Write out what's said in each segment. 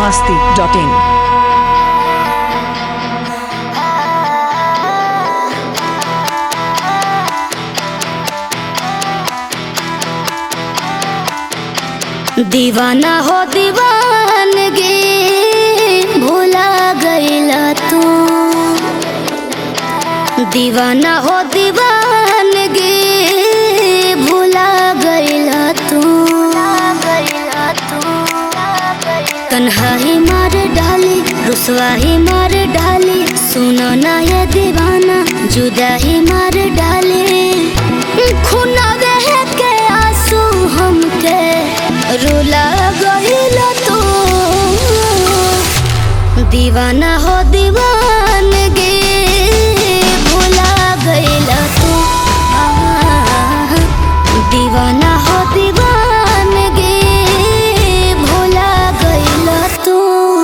masti.in. दीवाना हो दीवानगी भूला गईला तू दीवाना हो दीवानगी भूला गईला तू तन्हाई मार डाली रुसवाही मार डाली सुनो ना ये दीवाना जुदाही मार डाली खुना बह के आंसू हमके रुला गईल तू दीवाना हो दीवानगी भूला गईल तू आह, दीवाना हो दीवानगी भूला गईल तू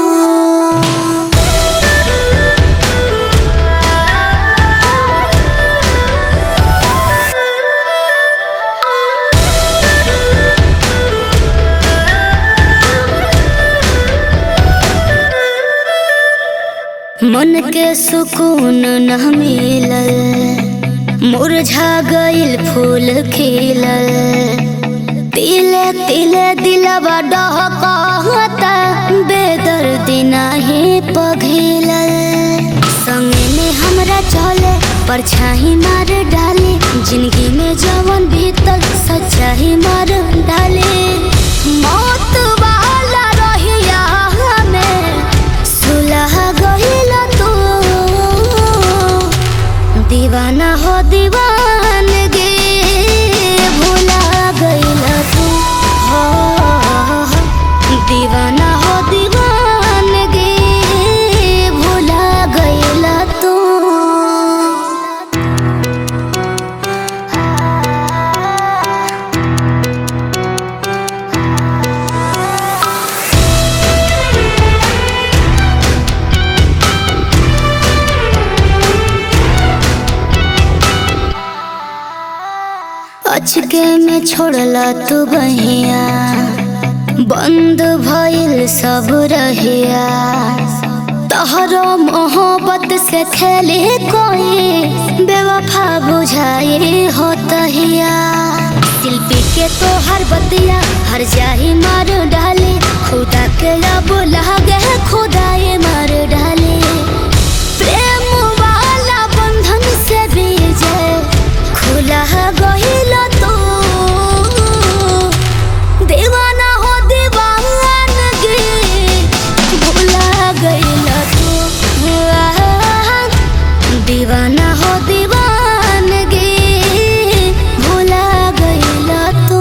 मन के सुकून न मिलल मुरझा गइल फूल खिलल तिले तिले दिलवा डहकता बेदर्दी नाही पघिलल संगे में हमरा चले परछाई मार डाले जिंदगी में जवन भीतर सच्चाई मार डाले मौत वाला रहिया हमें सुलह गइल तू दीवाना हो दीवानगी भूला गइल तू हो दीवाना हो दीवानगी भूला गइल तू अचके में छोड़ला तू बहिया बंद भइल सब रहिया तहरो मोहब्बत से खेले कोई बेवफा बुझाई हो तहिया शिल्पी के तो हर बतिया हर जाही मार डाले खुदा के अब लागे खुदाए मार डाले प्रेम वाला बंधन से बीजे खुला गहिल तू दीवाना हो दीवानगी भूला गइल तू दीवाना हो दीवानगी भूला गइल तू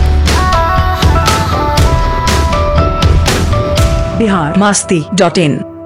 Bihar masti.in.